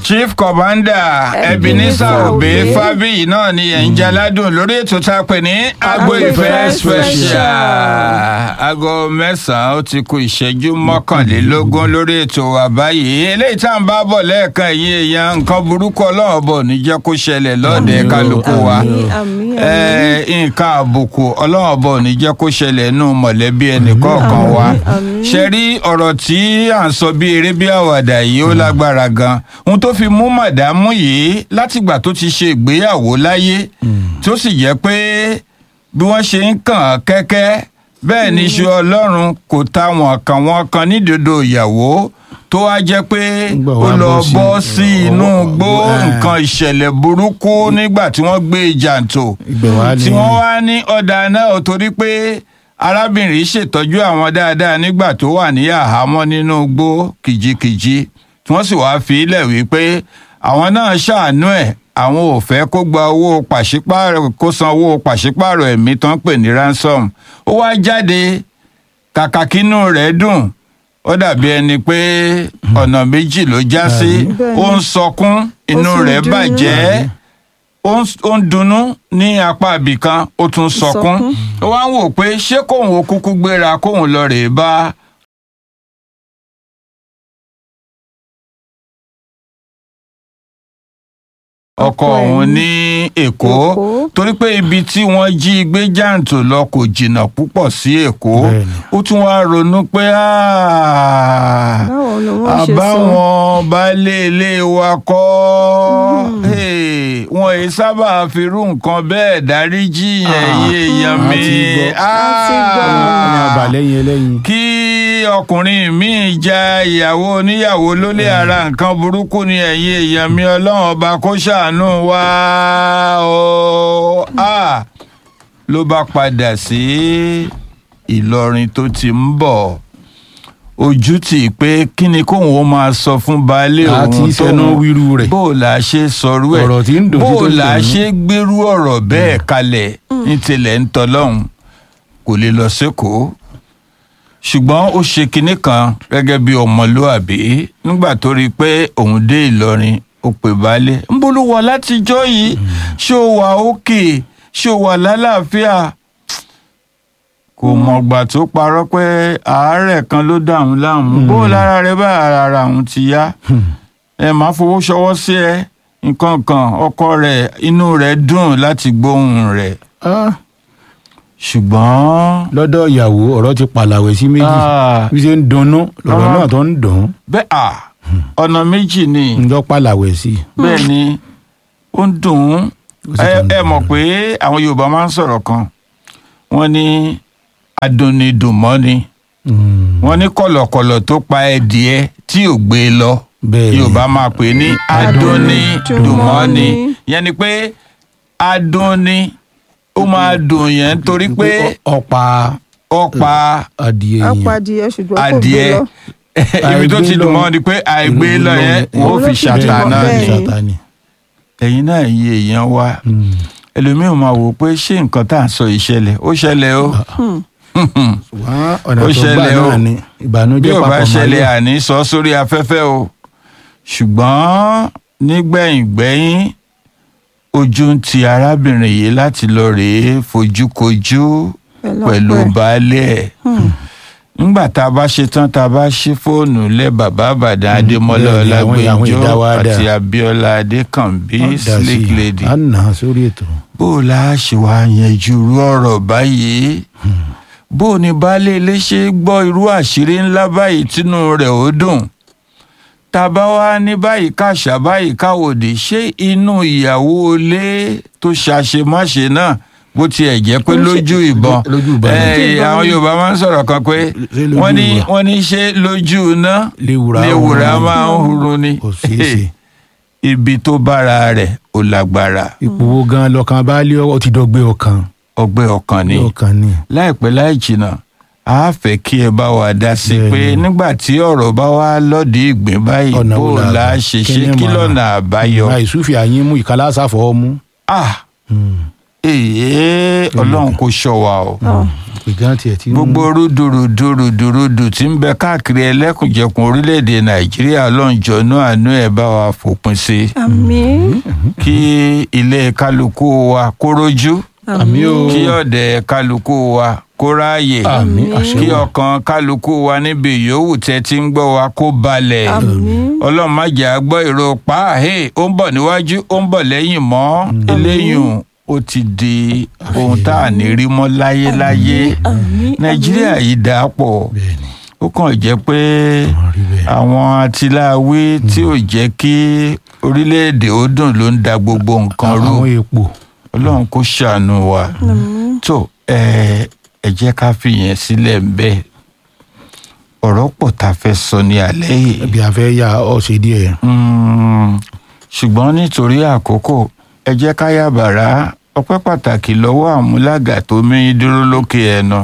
chief commander ebenezer obe fabiyi náà ni ẹ̀ ń jaládùn lórí ètò tá a pè ní agbo ìfẹ́ special aago mẹ́sàn-án ó ti kù ìṣẹ́jú mọ́kànlélógún lórí ètò wa báyìí eléyìí tá à ń bá bọ̀ lẹ́ẹ̀kan yìí èèyàn nǹkan burúkú ọlọ́run bọ̀ ní jẹ́ kó ṣẹlẹ̀ lọ́ọ̀dẹ̀ kálukú wa Eh, nǹkan àbùkù ọlọ́run bọ̀ ní jẹ́ kó ṣẹlẹ̀ nù mọ̀lẹ́bí ẹnìkọ̀ọ̀kan wa ṣe rí ọ̀rọ̀ tí à ń sọ bí eré bí àwàdà yìí ó lágbára gan ohun tó fi mú màdámù yìí látìgbà tó ti ṣe ìgbéyàwó láyé tó sì jẹ́ pé bí wọ́n ṣe ń kàn án kẹ́kẹ́ bẹ́ẹ̀ ni iṣu ọlọ́run kò ta wọn kan wọn kan nídòdó ìyàwó tó wá jẹ́ pé Nígbà ó wá lọ bọ́ sí- bọ́ sí inú ọwọ́- gbó eh. nǹkan ìṣẹ̀lẹ̀ burúkú nígbà tí wọ́n gbé jàǹtò Ibẹ̀ wá ní- tí wọ́n wá ní ọ̀dà náà ò torí pé arábìnrin ṣètọ́jú àwọn dáadáa nígbà tó wà ní àhámọ́ nínú igbó kìjikìji tí wọ́n sì wáá fi ilẹ̀ wípé àwọn náà ṣàánú ẹ̀ àwọn ò fẹ́ kó gba owó pàṣípààrọ̀ kó san owó pàṣípààrọ̀ ẹ̀mí tán pè ní ransom ó wá jáde kàkà kínú rẹ̀ dùn ó dàbí ẹni pé ọ̀nà méjì ló já sí Bẹ́ẹ̀ni. ó ń sọkún inú sì ń rẹ̀ dunnú. bàjẹ́ ó ń- ó ń dunnú ní apá ibìkan ó tún sọkún Sọkún. ó wá ń wò pé ṣé kóun ó kúkú gbéra kóun lọ rèé bá ọkọ Ọkọ ẹ̀ òun ní ní èkó Èkó. torí pé ibi tí wọ́n jí gbé jàǹtò lọ kò jìnnà púpọ̀ sí èkó Bẹ́ẹ̀ni. ó tún wá ronú pé "Ah, báwo ni wọ́n ṣe sọ àbáwọn baálé ilé wa kọ́ Hey, wọn èyí sábà firú nǹkan bẹ́ẹ̀ dáríjì yẹn Ah, yé èèyàn a mi ti gbọ́. A ti gbọ́. ní Ah, abalẹ́yìn ẹlẹ́yin. kí ọkùnrin míì ja ìyàwó oníyàwó lólè ara nǹkan burúkú ni ẹ̀yin èèyàn mi ọlọ́run ọba kó ṣàánú wa o Ah, ló bá padà sí ìlọrin tó ti ń bọ̀ ojú tì í pé kí ni kóun ó máa sọ fún baálé A òun ti sẹnu wíru rẹ̀. bó o là ṣe sọrú ẹ̀ Ọ̀rọ̀ tí ń dùn bó sí o tó ń là dùn ṣe gbérú ọ̀rọ̀ bẹ́ẹ̀ kalẹ̀ ní tilẹ̀ ń tọ́lọ́hún kò lè lọ sékòó ṣùgbọ́n ó ṣe kinní kan gẹ́gẹ́ bí ọmọlúàbí nígbà tó rí i pé òun dé ìlọrin ó pè baálé ń bolo wà látijọ́ yìí ṣé o wà òkè ṣé o wà lálàáfíà kò mọ̀gbà tó parọ́ pé àárẹ̀ kan ló dà òun láàmú bó o lára rẹ bá ara òun ti yá ẹ máa fowó ṣọwọ́ sí ẹ nǹkan kan ọkọ rẹ̀ inú rẹ̀ dùn láti gbóhùn rẹ̀ Ah, ṣùgbọ́n lọ́dọ̀ ìyàwó ọ̀rọ̀ ti pàlàwẹ̀ sí méjì Ah. bí ṣe ń dunnú lọ́rọ̀ Ah. náà tó ń dùn bẹ́ẹ̀ à ọ̀nà méjì ni ń lọ pàlàwẹ̀ sí i. bẹ́ẹ̀ ni ó ń dùn ún Ó sì ẹ tún ẹ dùn mọ̀ ún. pé àwọn Yorùbá máa ń sọ̀rọ̀ kan wọ́n ní adùnnidùnmọ́ni Mm, wọ́n ní kọ̀lọ̀kọ̀lọ̀ tó pa ẹdìẹ tí ò gbé e lọ bẹ́ẹ̀ ni. Yorùbá máa pè ní adùnnidùnmọ́ni yẹn ni pé adùnni ó máa dùn yẹn torí pé ọ̀pá ó pa adìẹ yẹn apàdìẹ ṣùgbọ́n kò gbé adìẹ lọ ibi tó ti Àìgbé dùn lọ. mọ́ ni pé àìgbé lọ yẹn wọ́n Òun ló fi fi ṣàtà dùn náà bẹ́ẹ̀ ni ni. Sátánì. ẹ̀yin náà yí èèyàn wá Mm. ẹlòmíràn máa wò pé ṣé nǹkan tá à ń sọ yìí ṣẹlẹ̀ ó ṣẹlẹ̀ o ṣùgbọ́n ọ̀nà Ó tó gbà ṣẹlẹ̀ o. náà ni bí ìbànújẹ́ ò bá papọ̀ ṣẹlẹ̀ máa àní sọ sórí afẹ́fẹ́ o ṣùgbọ́n nígbẹ̀yìngbẹ́yìn ojú ń ti arábìnrin yìí láti lọ rèé fojúkojú pẹ̀lú ọpẹ́. baálé ẹ̀ nígbà tá a bá ṣe tán tá a bá ṣí fóònù lẹ bàbá àbàdàn adémọlá bẹ́ẹ̀ ni, àwọn- àwọn ọlágbèjọ ìdáwádà. àti abíọ́lá adékànbí Ó dà sí slick i. lady à ń nà á sórí ètò. bó o la ṣe wá yanjú irú ọ̀rọ̀ báyìí bó o ní baálé ilé ṣe gbọ́ irú àṣírí ńlá báyìí tínú rẹ̀ ó dùn tá a bá wá ní báyìí káṣá báyìí káwòdì ṣé inú ìyàwó ilé tó ṣàṣemáṣe náà bó tiẹ̀ jẹ́ pé Ó ṣe- lójú ìbọn lójú ìbọn ni. Eh, Lójú ìbọn àwọn ni. Yorùbá máa ń sọ̀rọ̀ kan pé Ṣé lójú wọ́n ní ìbọn? wọ́n ní ṣé lójú iná léwura léwura ọ̀hún. máa ń hurun ni kò ṣeé ṣe. ibi tó bára rẹ̀ ò lágbára ipò wo gan lọkàn bá lé ọ ti dọgbẹ ọkàn. ọgbẹ́ ọkàn ni. ọkàn ni. láìpẹ́ láì jìnnà a fẹ́ kí ẹ bá wa dá sí i pé Bẹ́ẹ̀ni. nígbà tí ọ̀rọ̀ bá wá lọ́ọ̀dì ìgbín báyìí Ọ̀nà bó wo la la gbà? ṣe Kí ṣe ni kí màá- lọ́nà àbáyọ. àìsúfì àyín mú ìkálá sáfọ̀ ọmú. ah èyí ọlọ́run kò ṣọ́ wa o. Ọ̀, ìgbà tiẹ̀ ti ń gbogbo rúdurùdurùdurùdù tí ń bẹ káàkiri ẹlẹ́kùnjẹkùn orílẹ̀-èdè nàìjíríà lọ́njọ́nú àánú ẹ̀ bá wa fòpin sí àmín kí ilé kálukú wa kó rójú àmì o kí ọ̀dẹ̀ kálukú wa kó ráàyè àmì àṣẹ kí o. ọkàn kálukú wa níbi yòówù tẹ́ ti ń gbọ́ wa kó balẹ̀ àmín ọlọ́run má jẹ́ a gbọ́ èrò pàáhé ó ń bọ̀ níwájú ó ń bọ̀ lẹ́yìn mọ́ eléyùn ó ti di ohun tá à ní rí mọ́ láyéláyé àmín nàìjíríà yìí dà á pọ̀ bẹ́ẹ̀ni ó kàn jẹ́ pé wọ́n rí bẹ́ẹ̀. àwọn atiláwí tí ò jẹ́ kí orílẹ̀-èdè ó dùn ló ń da gbogbo nǹkan rú àwọn epo ọlọ́run kó ṣàánú wa àmín tó ẹ ẹ jẹ́ ká fìyẹn sílẹ̀ ń bẹ́ẹ̀ ọ̀rọ̀ pọ̀ tá a fẹ́ sọ ní alẹ́ yìí bí a fẹ́ yà ọ́ ṣe díẹ̀. Mm, ṣùgbọ́n nítorí àkókò ẹ jẹ́ ká yà bàrá ọpẹ́ pàtàkì lọ́wọ́ àmúlàgà tó mẹ́yìn dúró lókè ẹ̀nà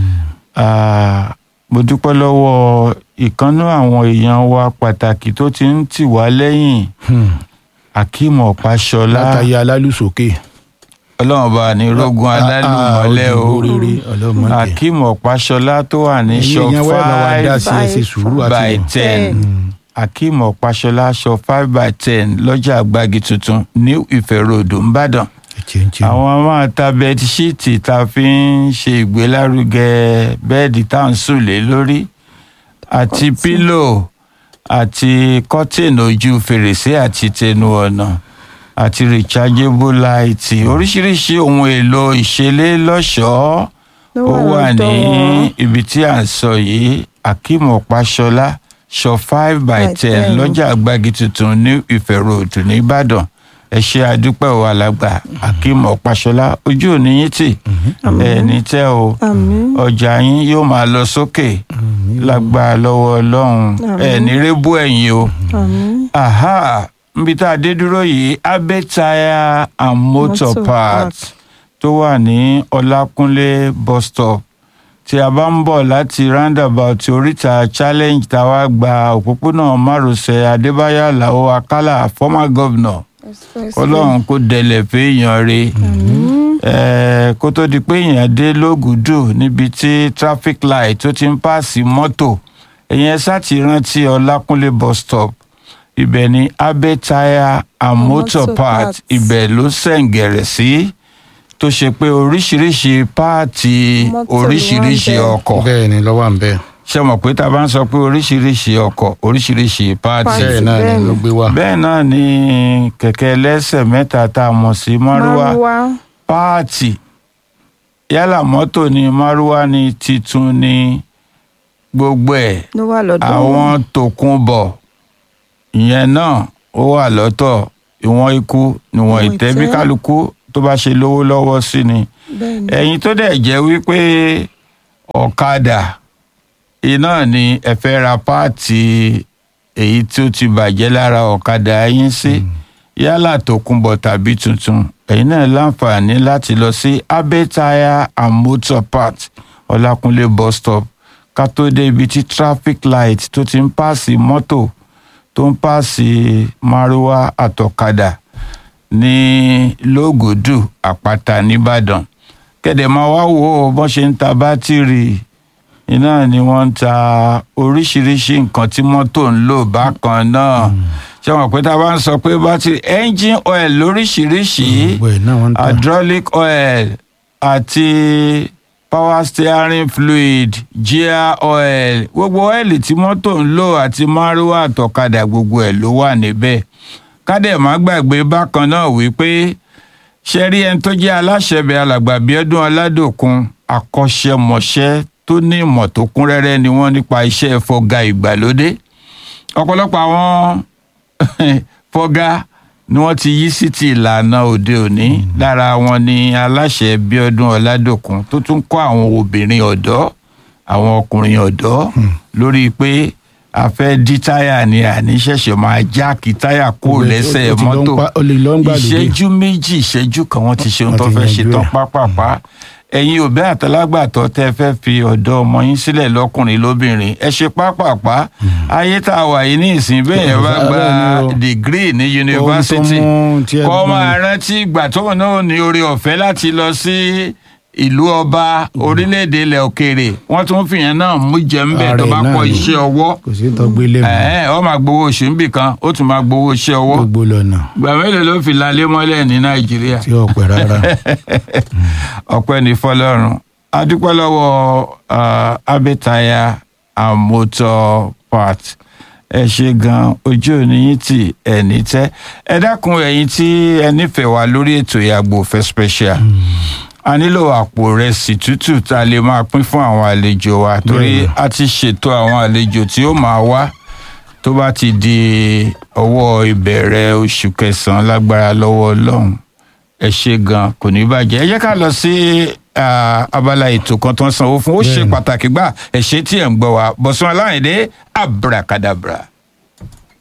Ah, mo dúpẹ́ lọ́wọ́ ìkànnú àwọn èèyàn wa pàtàkì tó ti ń tì wá lẹ́yìn akeem ọ̀páṣọlá látàyè alálùsókè. ọlọ́run bá ní rógun alálùmọ́lẹ̀ o rere ọlọ́mọdé. akeem ọ̀páṣọlá tó wà ní ẹ̀yin shop èèyàn wẹ́ẹ̀ bá wa dá five sí ẹ ṣe sùúrù by àti ten akeem ọ̀páṣọlá shop five by ten lọ́jà àgbàgì tuntun new ife road ńbàdàn ẹ̀chẹ̀ǹchẹ̀. àwọn máa ta bẹdíṣíìtì tá a fi ń ṣe ìgbélárugẹ bẹ́ẹ̀dì tá à ń sùn lé lórí àti pílò àti kọ́tìnì ojú fèrèsé àti tẹnu ọ̀nà àti rechargeable light oríṣiríṣi ohun èlò ìṣeré lọ́ṣọ̀ọ́ ló ó wà ní lọ́dọ̀ wọn. ibi tí à ń sọ yìí akeem ọ̀páṣọlá shop five by By ten 10. lọ́jà àgbàgì tuntun ní ìfẹ́ road nìbàdàn ẹ ṣe àdúpẹ́ o alàgbà akeem ọ̀páṣọlá ojú òní yín tì ẹ ní tẹ́ o àmín ọjà yín yóò máa lọ sókè lágbára lọ́wọ́ ọlọ́run ẹ ní rébú ẹ̀yìn o àmín aha níbi tá a dé dúró yìí abe tire and motor Motor parts tó wà ní ọlákúnlé bus stop tí a bá ń bọ̀ láti roundabout oríta challenge tá a wá gba òpópónà márosẹ̀ adébáyọ̀ aláwọ̀ akálà former governor ọlọ́run kó dẹlẹ̀ fẹ́yàn re Eh, kó tó di pé èèyàn dé lógùdù níbi tí traffic light tó ti ń pààsì mọ́tò èèyàn sáti rántí ọlákúnlé bus stop ibẹ̀ ni abe tire and motor Motor part parts. ibẹ̀ ló sẹ̀ǹgẹ̀rẹ̀ sí tó ṣe pé oríṣiríṣi páàtì Mọ́tò ni oríṣiríṣi wọ́n ń bẹ̀. ọkọ̀ bẹ́ẹ̀ ni lọ́wọ́ à ń bẹ́ẹ̀. ṣe mọ̀ pé tá a bá ń sọ pé oríṣiríṣi ọkọ̀ oríṣiríṣi páàtì Páàtì. bẹ́ẹ̀ náà ni bẹ́ẹ̀ ni. ló gbé wá. bẹ́ẹ̀ náà ni kẹ̀kẹ́ ẹlẹ́sẹ̀ mẹ́ta tá a mọ̀ sí márúwá márúwá páàtì yálà mọ́tò ni márúwá ni titun ni gbogbo ẹ̀ ló wà lọ́dọ̀ wọn. àwọn tòkunbọ̀ ìyẹn náà ó wà lọ́tọ̀ ìwọ̀n ikú níwọ̀n Ìwọ̀n ìtẹ́ bí ìtẹ́. kálukú tó bá ṣe lówó lọ́wọ́ sí ni bẹ́ẹ̀ ni ẹ̀yin tó dẹ̀ jẹ́ wípé ọ̀kadà iná ni ẹ fẹ́ ra páàtì èyí tó ti bàjẹ́ lára ọ̀kadà yín sí yálà tòkunbọ̀ tàbí tuntun ẹ̀yin náà láǹfààní láti lọ sí abe tire and motor parts ọlákúnlé bus stop ká tó dé ibi tí traffic light tó ti ń pààsì mọ́tò tó ń pààsì márúwá àtọ̀kadà ní lógòdù àpáta nìbàdàn kẹ̀dẹ̀ máa wá wò ó bọ́n ṣe ń ta bátìrì iná ni wọ́n ń ta oríṣiríṣi nǹkan tí mọ́tò ń lò bákan náà ṣé wọn pé tá a bá ń sọ pé bátìrì engine oil lóríṣiríṣi gbogbo ẹ̀ náà wọ́n ń tà. hydraulic oil àti power steering fluid gear oil gbogbo ọ́ìlì tí mọ́tò ń lò àti márúwá àtọ̀kadà gbogbo ẹ̀ ló wà níbẹ̀ kádẹ̀ má gbàgbé bákan náà wípé ṣe rí ẹni tó jẹ́ aláṣẹbẹ̀ alàgbà Bíọ́dún Ọládòkun akọ́ṣẹ́mọṣẹ́ tó ní ìmọ̀ tó kún rẹ́rẹ́ ni wọ́n nípa iṣẹ́ fọga ìgbàlódé ọ̀pọ̀lọpọ̀ àwọn fọga ni wọ́n ti yí sí ti ìlànà òde òní lára wọn ni aláṣẹ Bíọ́dún Ọládòkun tó tún kọ́ àwọn obìnrin ọ̀dọ́ àwọn ọkùnrin ọ̀dọ́ lórí pé a fẹ́ dí táyà ni àní ṣẹ̀ṣẹ̀ máa jáàkì táyà kó lẹ́sẹ̀ Ó ti lọ ń mọ́tò pa- ó lè lọ ń gbàlódé. ìṣẹ́jú méjì ìṣẹ́jú kan wọ́n ti ṣe ohun Wọ́n tó ti fẹ́ ṣe yanjú tán ẹ̀. pápápá ẹ̀yin òbí àtàlágbàtọ́ tẹ́ fẹ́ fi ọ̀dọ́ ọmọ yín sílẹ̀ lọ́kùnrin lóbìnrin ẹ ṣe pápápá ayé tá a wà yìí ní ìsìn bẹ́ẹ̀ yẹn bá gba Bẹ́ẹ̀ ni o. dìgírì ní yunifásitì mú tí ẹ kọ́ gbọ́n- máa rántí ìgbà tóun náà ní orí ọ̀fẹ́ láti lọ sí ìlú ọba orílẹ̀-èdè ilẹ̀ òkèèrè wọ́n tún fìyẹn náà mú jẹ́ ń bẹ̀ tó Ààrẹ bá náà kọ́ ni. iṣẹ́ ọwọ́ kò sí tọgbélé mọ́ ẹ̀ ọ́ máa gbowó oṣù níbì kan ó tún máa gbowó iṣẹ́ ọwọ́ gbogbo lọ́nà gbà mélòó ló fi lalé mọ́lẹ̀ ní nàìjíríà tí ọ̀pẹ rárá ọpẹ́ ní fọ́lọ́run adúpẹ́ lọ́wọ́ ah, abẹ́taya and motor part ẹ ṣe gan ojú òní yín tì ẹni tẹ ẹ dákun ẹ̀yin tí ẹ nífẹ̀ẹ́ wa lórí ètò ìyàgbò fẹ́ special a nílò àpò rẹsì tútù tá a lè máa pín fún àwọn àlejò wa torí Bẹ́ẹ̀ni. a ti ṣètò àwọn àlejò tí ó máa wá tó bá ti di ọwọ́ ìbẹ̀rẹ̀ oṣù kẹsàn-án lágbára lọ́wọ́ ọlọ́run ẹ ṣe gan kò ní bàjẹ́ ẹ jẹ́ ká lọ sí ah, abala ètò kan tó ń sanwó fún ó ṣe Bẹ́ẹ̀ni. pàtàkì gbà ẹ ṣe tí ẹ̀ ń gbọ́ wa bọ̀sùn aláìndé abracadabra.